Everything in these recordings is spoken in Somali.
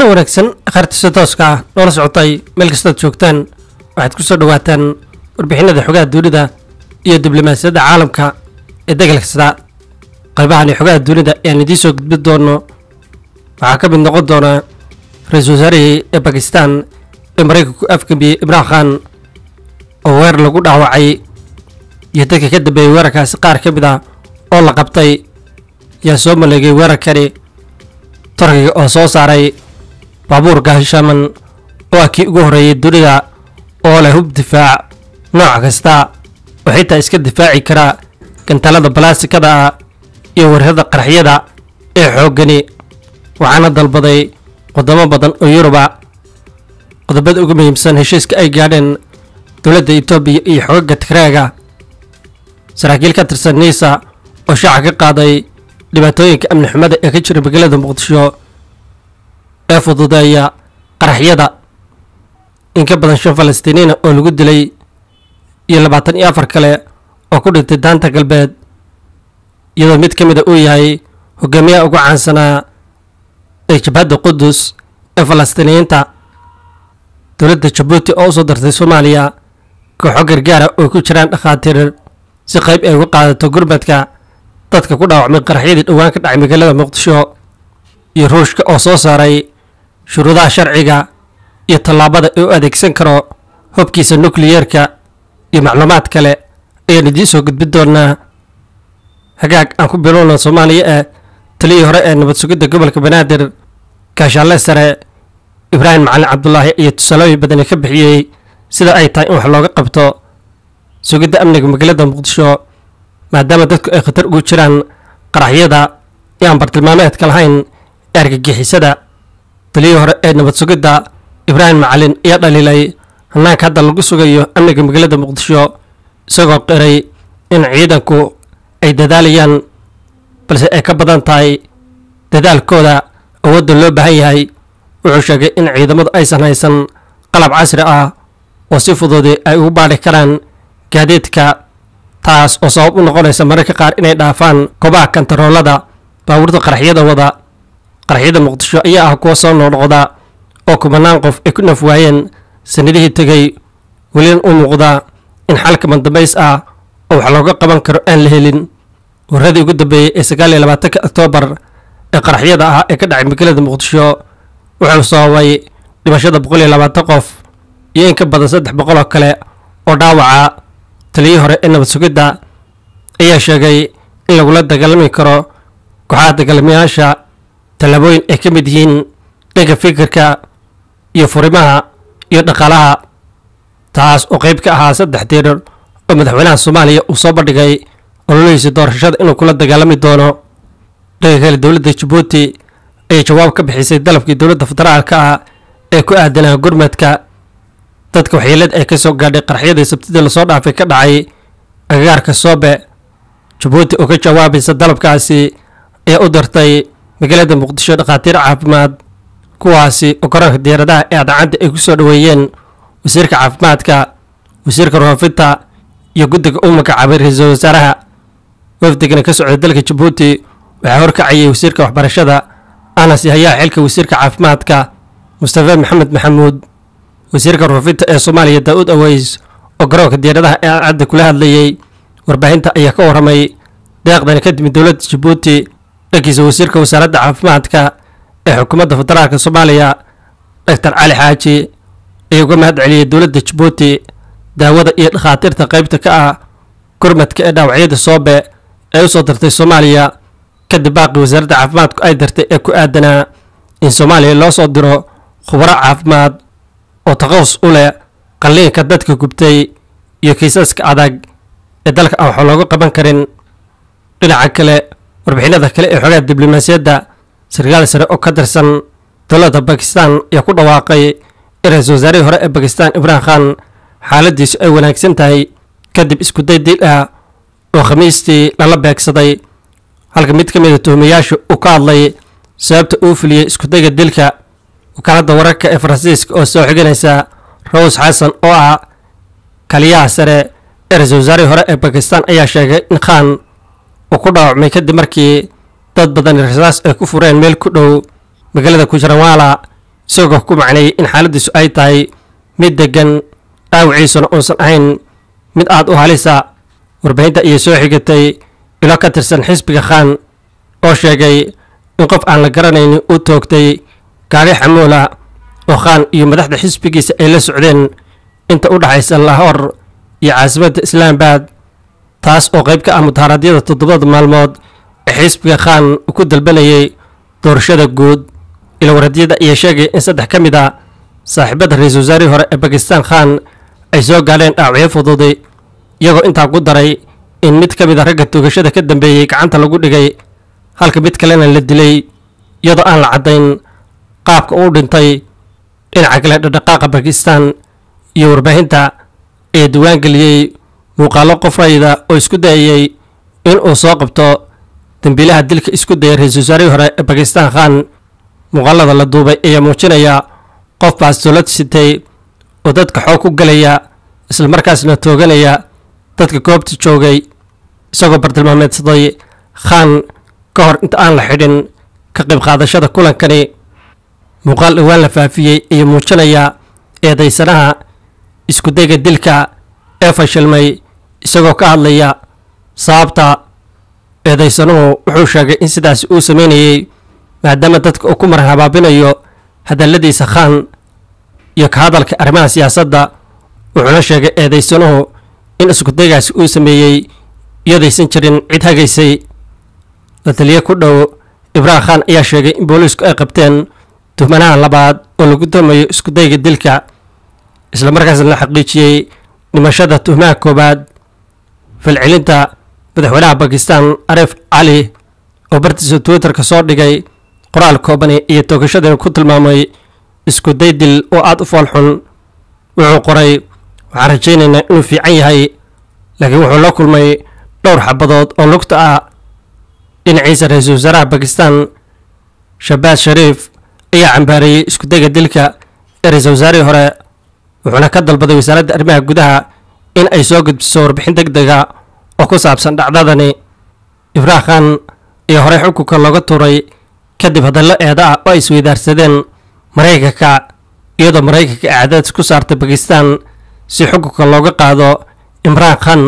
wanaagsan akhriista tooska ah noola socotay meel kastaad joogtaan waxaad ku soo dhowaataan warbixinada xogaha dunida iyo diblomaasiyadda caalamka ee degal kasta qaybahani xogaha dunida ayaan idiin soo gudbin doono waxaa ka mid noqon doona ra-iisul wasaarihii ee bakistan ee maraykanku afgambiyey imraan khan oo weer lagu dhaawacay iyo dadka ka dambeeyey weerarkaasi qaar ka mid ah oo la qabtay yaa soo maleegay weerarkani turkiga oo soo saaray baabuur gaashaman oo ah kii ugu horreeyey dunida oo leh hub difaac nooc kasta oo xitaa iska difaaci kara gantalada balaasikada ah iyo weerarada qaraxyada ee xooggani waxaana dalbaday wadamo badan oo yuruba qodobada ugu muhiimsan heshiiska ay gaadheen dowladda etoobiya iyo xogaga tigreega saraakiil ka tirsan niisa oo shaaca ka qaaday dhibaatooyinka amni xumada ee ka jira magaalada muqdisho ee fududeeya qaraxyada in ka badan shan falastiiniina oo lagu dilay iyo labaatan iyo afar kale oo ku dhintay daanta galbeed iyadoo mid ka mida uu yahay hogaamiyaha ugu caansanaa ee jabhadda qudus ee falastiiniyiinta dowladda jabuuti oo usoo dartay soomaaliya kooxo gargaara oo ku jiraan dhakhaatiir si qayb ay uga qaadato gurmadka dadka ku dhaawacmay qaraxyadii dhowaan ka dhacay magaalada muqdisho iyo ruushka oo soo saaray shuruudaha sharciga iyo tallaabada ee u adeegsan karo hobkiisa nukliyeerka iyo macluumaad kale ayaan idiin soo gudbin doonaa hagaag aan ku bilowna soomaaliya ee taliyii hore ee nabad sugidda gobolka banaadir gaashaalle sare ibraahim macalin cabdulaahi iyo tusaalooyin badani ka bixiyey sida ay tahay in wax looga qabto sugidda amniga magaalada muqdisho maadaama dadku ay khatar ugu jiraan qaraxyada ee aan bartilmaameedka lahayn ee argagixisada taliyii hore ee nabad sugidda ibraahim macalin ayaa dhaliilay hanaanka hadda lagu sugayo amniga magaalada muqdisho isagoo qiray in ciidanku ay dadaalayaan balse ay ka badan tahay dadaalkooda awoodda loo baahan yahay wuxuu sheegay in ciidamadu aysan haysan qalab casri ah oo si fududi ay ugu baadhi karaan gaadiidka taas oo sabab u noqonaysa mararka qaar inay dhaafaan kobaha kantaroolada baabuurta qaraxyada wada qaraxyada muqdisho ayaa ah kuwa soo noqnoqda oo kubanaan qof ay ku naf waayeen sanadihii tegey welina u muuqda in xalka mandambays ah oo wax looga qaban karo aan la helin waradii ugu dambeeyey ee sagaal iyo labaatanka oktoobar ee qaraxyada ah ee ka dhacay magaalada muqdisho wuxuu sababay dhimashada boqol iyo labaatan qof iyo in ka badan saddex boqol oo kale oo dhaawaca taliyii hore ee nabad sugidda ayaa sheegay in lagula dagaalami karo kooxaha dagaalamayaasha tallaabooyin ay ka mid yihiin dhanka fikirka iyo furimaha iyo dhaqaalaha taas oo qayb ka ahaa saddex diirar oo madaxweynaha soomaaliya uu soo bandhigay ololihiisa doorashada inuu kula dagaalami doono dhanka kale dowladda jabuuti ayay jawaab ka bixisay dalabkii dowladda federaalka ah ee ku aadanaa gurmadka dadka waxyeelada ay ka soo gaadhay qaraxyadii sabtidii lasoo dhaafay ka dhacay agagaarka soobe jabuuti oo ka jawaabaysa dalabkaasi ayaa u dartay magaalada muqdisho dhakhaatiir caafimaad kuwaasi oo garoonka diyaaradaha ee adacadda ay ku soo dhoweeyeen wasiirka caafimaadka wasiirka roofinta iyo guddiga uu magacaabay ra-iisul wasaaraha wafdigana ka socday dalka jabuuti waxaa horkacayay wasiirka waxbarashada anas yahayaa xilka wasiirka caafimaadka mustafa maxamed maxamuud wasiirka roofinta ee soomaaliya daa-uud aweys oo garoonka diyaaradaha ee adcadda kula hadlayey warbaahinta ayaa ka warramay deeqdani ka timid dowladda jabuuti dhankiisa wasiirka wasaaradda caafimaadka ee xukuumadda federaalka soomaaliya doctor cali xaaji ayaa uga mahad celiyey dowladda jabuuti daawada iyo dhakhaatiirta qaybta ka ah gurmadka ee dhaawacyada soobe ee usoo dartay soomaaliya kadib baaqii wasaaradda caafimaadku ay dartay ee ku aadanaa in soomaaliya loo soo diro khubaro caafimaad oo taqasus u leh qalliinka dadka gubtay iyo kiisaska adag ee dalka aan wax looga qaban karin dhinaca kale warbixinada kale ee xogaha diblomaasiyadda sarkaal sare oo ka tirsan dowladda bakistan ayaa ku dhawaaqay in ra-iisul wasaarihii hore ee bakistan imraan khan xaaladiisu ay wanaagsan tahay kadib iskuday dil ah oo khamiistii lala beegsaday halka mid ka mid a tuhumayaasha uu ka hadlay sababta uu fuliyey iskudayga dilka wakaaladda wararka ee faransiiska oo soo xiganaysa rose xasan oo ah kaliyaha sare ee ra-iisul wasaarihii hore ee bakistan ayaa sheegay in khan uu ku dhaawacmay kadib markii dad badan rasaas ay ku fureen meel ku dhow magaalada kujaranwala isagoo ku macneeyey in xaaladdiisu ay tahay mid deggan dhaawiciisuna uusan ahayn mid aad u halisa warbaahinta ayay soo xigatay ilo ka tirsan xisbiga khan oo sheegay in qof aan la garanaynin uu toogtay gaari xamuula oo khan iyo madaxda xisbigiisa ay la socdeen inta u dhaxaysa lahor iyo caasimadda islaambad taas oo qayb ka ah mudaharaadyada toddobada maalmood ee xisbiga khan uu ku dalbanayay doorashada guud ilowaradyada ayaa sheegaya in saddex ka mid a saaxiibada ra-iisul wasaarihii hore ee bakistan khan ay soo gaadheen dhaawacyo fududay iyagoo intaa ku daray in mid ka mid a ragga toogashada ka dambeeyey gacanta lagu dhigay halka mid kalena la dilay iyadoo aan la caddayn qaabka uu dhintay dhinaca kale dhaqdhaqaaqa bakistan iyo warbaahinta ee diiwaangeliyey muuqaallo qof rayida oo isku dayayey in uu soo qabto dembiilaha dilka isku dayay ra-iisul wasaarihii hore ee bakistan khan muuqaalada la duubay ayaa muujinaya qof baastoolad sitay oo dadka xoog ku galaya islamarkaasna tooganaya dadka goobta joogay isagoo bartilmaameedsaday khan ka hor inta aan la xidhin ka qayb qaadashada kulankani muuqaal dhowaan la faafiyey ayaa muujinaya eedaysanaha iskudayga dilka ee fashilmay isagoo ka hadlaya sababta eedaysanuhu wuxuu sheegay in sidaasi uu sameynayey maadaama dadka uu ku maran habaabinayo hadalladiisa khan iyo ka hadalka arrimaha siyaasadda wuxuuna sheegay eedaysanuhu in iskudaygaasi uu sameeyey iyadaysan jirin cid hagaysay la taliye ku dhow ibraahim khan ayaa sheegay in booliisku ay qabteen tuhmanaha labaad oo lagu damayo iskudayga dilka islamarkaasna la xaqiijiyey dhimashada tuhmaha koowaad falcelinta madaxweynaha bakistan arif cali oo bartiisa twitterka soo dhigay qoraal koobani iyo toogashadani ku tilmaamay iskuday dil oo aada u foolxun wuxuu qoray waxaan rajaynaynaa inuu fiican yahay laakiin wuxuu la kulmay dhowr xabadood oo lugta ah dhinaciisa ra-iisul wasaaraha bakistan shabaad shariif ayaa cambaareeyey iskudayga dilka ee ra-iisul wasaarihii hore wuxuuna ka dalbaday wasaaradda arrimaha gudaha in ay soo gudbiso warbixin deg dega oo ku saabsan dhacdadani ibraah khan ayaa horey xukunka looga tuuray kadib hadallo eeda ah oo ay isweydaarsadeen maraykanka iyadoo maraykanka ay cadaadis ku saartay bakistan si xukunka looga qaado imraan khan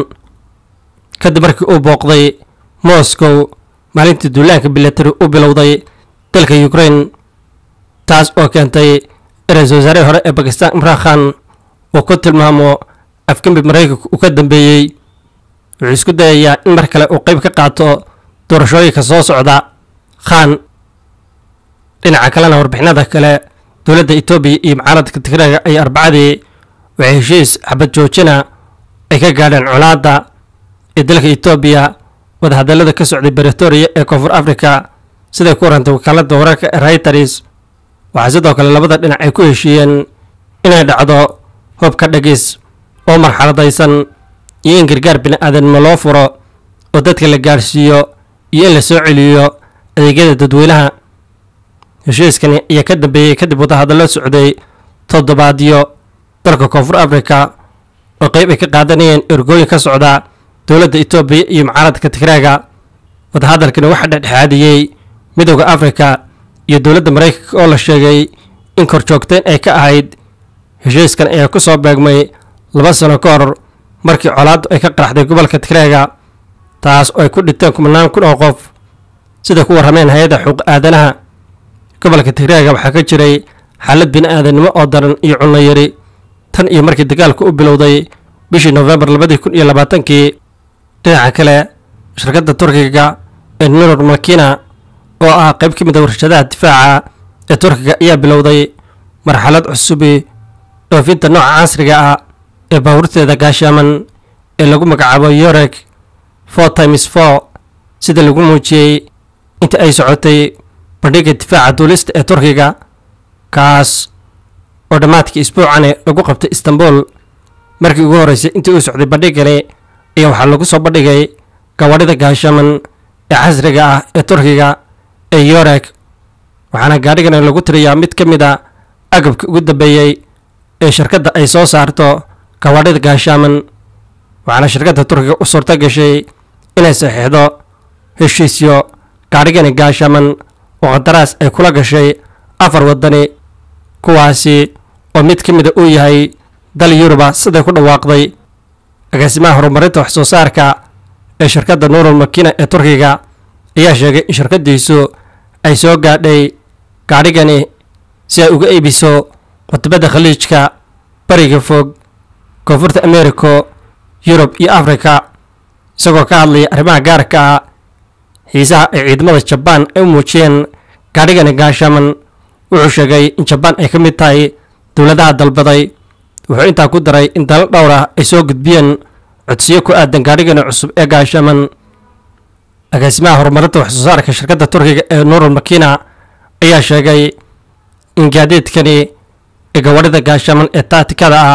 kadib markii uu booqday moscow maalintii duulaanka bilatari u bilowday dalka ukraine taas oo keentay ra-iisul wasaarihii hore ee bakistan imraan khan uu ku tilmaamo afgembi maraykanka uu ka dambeeyey wuxuu isku dayayaa in mar kale uu qayb ka qaato doorashooyinka soo socda khan dhinaca kalena warbixinada kale dowladda etoobiya iyo mucaaradka tigreega ay arbacadii waxay heshiis xabad joojina ay ka gaadheen colaadda ee dalka etoobiya wadahadallada ka socday beritoria ee koonfur africa siday ku warantay wakaaladda wararka ee reuters waxaa sidoo kale labada dhinac ay ku heshiiyeen inay dhacdo hubka dhegis oo marxaladaysan iyo in gargaar bini-aadanimo loo furo oo dadka la gaadhsiiyo iyo in la soo celiyo adeegyada dadweynaha heshiiskani ayaa ka dambeeyey kadib wadahadallo socday toddobaadyo dalka koonfur africa oo qayb ay ka qaadanayeen ergooyin ka socda dowladda etoobiya iyo mucaaradka tigreega wadahadalkani waxaa dhexdhexaadiyey midowda africa iyo dowladda maraykanka oo la sheegay in korjoogteen ay ka ahayd heshiiskan ayaa ku soo beegmay laba sano ka hor markii colaaddu ay ka qaraxday gobolka tigreega taas oo ay ku dhinteen kumanaan kun oo qof sida ku warrameen hay-adda xuquuq aadanaha gobolka tigreega waxaa ka jiray xaalad bini-aadanimo oo daran iyo cunno yari tan iyo markii dagaalku u bilowday bishii nofembar labadii kun iyo labaatankii dhinaca kale shirkadda turkiga ee nurur makina oo ah qayb ka mid a warshadaha difaaca ee turkiga ayaa bilowday marxalad cusubi dhoofinta nooca casriga ah ee baabuurteeda gaashaaman ee lagu magacaabo yorek four times four sida lagu muujiyey inta ay socotay bandhigga difaaca duulista ee turkiga kaas oo dhammaadkii isbuucani lagu qabtay istanbul markii ugu horreysay intii uu socday bandhiggani ayaa waxaa lagu soo bandhigay gawadhida gaashaman ee casriga ah ee turkiga ee yorek waxaana gaadhigani lagu tiriyaa mid ka mid a agabka ugu dambeeyey ee shirkadda ay soo saarto gawadhida gaashaaman waxaana shirkadda turkiga u suurto gashay inay saxiixdo heshiisyo gaadhigani gaashaaman oo qandaraas ay kula gashay afar waddani kuwaasi oo mid ka mida uu yahay dal yuruba siday ku dhawaaqday agaasimaha horumarinta wax soo saarka ee shirkadda nuurul makina ee turkiga ayaa sheegay in shirkaddiisu ay soo gaadhay gaadhigani si ay uga iibiso wadamada khaliijka bariga fog koonfurta americo yurub iyo afrika isagoo ka hadlaya arrimaha gaarka ah xiisaha ay ciidamada jabaan ay u muujiyeen gaadhigani gaashaaman wuxuu sheegay in jabaan ay ka mid tahay dowladaha dalbaday wuxuu intaa ku daray in dalal dhowr ah ay soo gudbiyeen codsiyo ku aadan gaadhigani cusub ee gaashaaman agaasimaha horumarinta wax soo saarka shirkadda turkiga ee nuurul makina ayaa sheegay in gaadiidkani ee gawadhida gaashaaman ee taatikada ah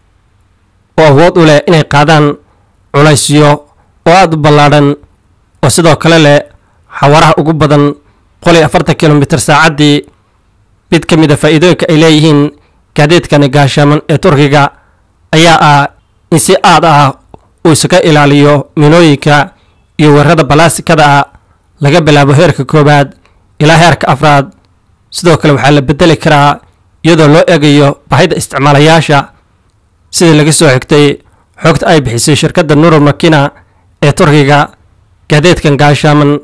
oo awood u leh inay qaadaan culaysyo oo aada u ballaadhan oo sidoo kale leh xawaaraha ugu badan boqol iyo afartan kilomitir saacaddii mid ka mid a faa'iidooyinka ay leeyihiin gaadiidkani gaashaaman ee turkiga ayaa ah in si aad ah uu isaga ilaaliyo minooyinka iyo weerarada balaasikada ah laga bilaabo heerka koowaad ilaa heerka afraad sidoo kale waxaa la bedeli karaa iyadoo loo eegayo bahida isticmaalayaasha sidii laga soo xigtay xogta ay bixisay shirkadda nuurul makina ee turkiga gaadiidkan gaashaaman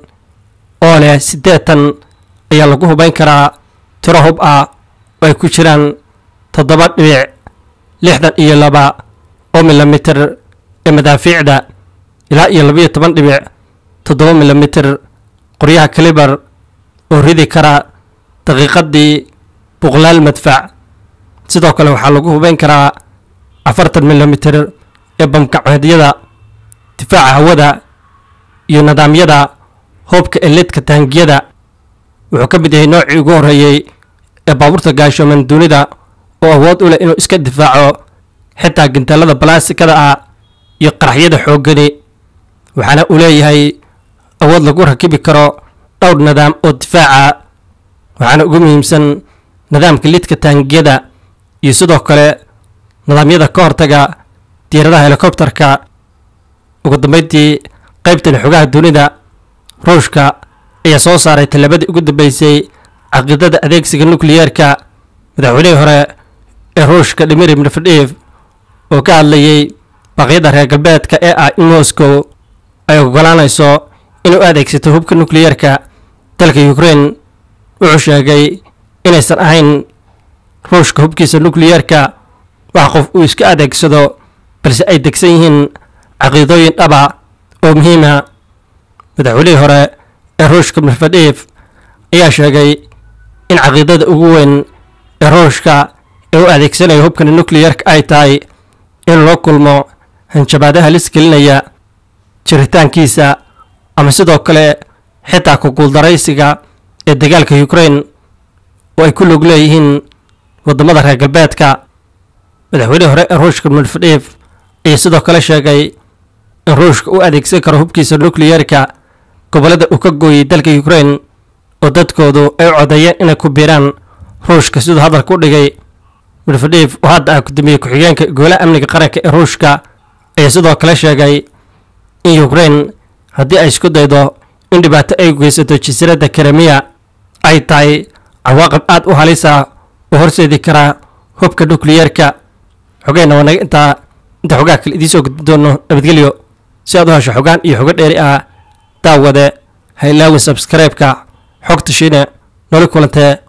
oo leh siddeetan ayaa lagu hubayn karaa tiro hub ah oo ay ku jiraan toddoba dhibic lixdan iyo laba oo milimitir ee madaafiicda ilaa iyo labayo toban dhibic toddoba milimitir qoryaha kalibar oo ridi kara daqiiqaddii boqolaal madfac sidoo kale waxaa lagu hubayn karaa afartan milimitir ee bamgacmeedyada difaaca hawada iyo nidaamyada hoobka ee lidka taangiyada wuxuu ka mid yahay noocii ugu horreeyey ee baabuurta gaashooman dunida oo awood u leh inuu iska difaaco xitaa gintaalada balaasikada ah iyo qaraxyada xooggani waxaana uu leeyahay awood lagu rakibi karo dhowr nidaam oo difaaca waxaana ugu muhiimsan nidaamka lidka taangiyada iyo sidoo kale nidaamyada ka hortaga diiradaha helikobterka ugu dambeyntii qaybtani xogaha dunida ruushka ayaa soo saaray tallabadii ugu dambeysay caqiidada adeegsiga nukliyeerka madaxweynihii hore ee ruushka dimiri medvedev oo ka hadlayey baqyada reer galbeedka ee ah in moscow ay ogolaanayso inuu adeegsato hubka nukliyeerka dalka ukraine wuxuu sheegay inaysan ahayn ruushka hubkiisa nukliyeerka wax qof uu iska adeegsado balse ay degsan yihiin caqiidooyin dhaba oo muhiima madaxweynihii hore ee ruushka medvedev ayaa sheegay in caqiidada ugu weyn ee ruushka ee u adeegsanaya hubkani nukliyeerka ay tahay in loo kulmo hanjabaadaha halis gelinaya jiritaankiisa ama sidoo kale xitaa ku guuldaraysiga ee dagaalka ukraine oo ay ku log leeyihiin waddamada reer galbeedka madaxweynihii hore ee ruushka medvedev ayaa sidoo kale sheegay in ruushka u adeegsan karo hubkiisa nukliyeerka gobollada uu ka gooyey dalka ukraine oo dadkoodu ay u codeeyeen inay ku biiraan ruushka siduu hadalka u dhigay medvedev oo hadda ah gudoomiye ku-xigeenka golaha amniga qaranka ee ruushka ayaa sidoo kale sheegay in ukraine haddii ay isku daydo in dhibaato ay geysato jasiiradda karemiya ay tahay cawaaqib aad u halisa oo horseedi karaa hubka nukliyeerka xogeenna waa naga intaa inta xogaha kale idiin soo gudbin doono nabadgelyo si aad u hesho xogaan iyo xogo dheeri ah daawade ha ilaawin sabskaraybka xogta shiine noli kulantee